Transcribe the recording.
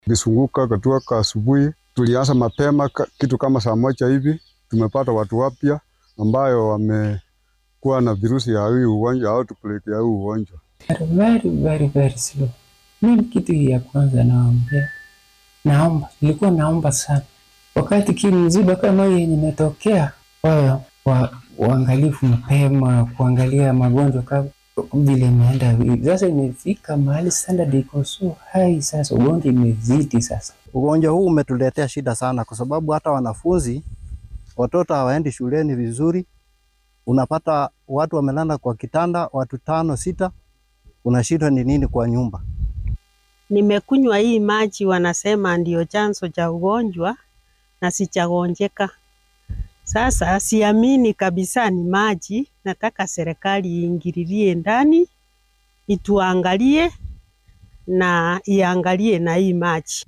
Kisunguka katoka asubuhi, tulianza mapema ka- kitu kama saa moja hivi, tumepata watu wapya ambayo wamekuwa na virusi ya hii ugonjwa au tupeleke ya hii ugonjwa. very very very slow. Mimi kitu ya kwanza naambia, naomba, nilikuwa naomba sana wakati kii mziba kama hii yenye imetokea, wao wa uangalifu mapema, kuangalia magonjwa kama vile imeenda hivi. Sasa imefika mahali standard iko so high, sasa ugonjwa imezidi sasa. Ugonjwa huu umetuletea shida sana, kwa sababu hata wanafunzi watoto hawaendi shuleni vizuri. Unapata watu wamelala kwa kitanda, watu tano sita, unashindwa ni nini kwa nyumba. Nimekunywa hii maji, wanasema ndio chanzo cha ugonjwa na sichagonjeka. Sasa siamini kabisa ni maji. Nataka serikali iingililie ndani, ituangalie na iangalie na hii maji.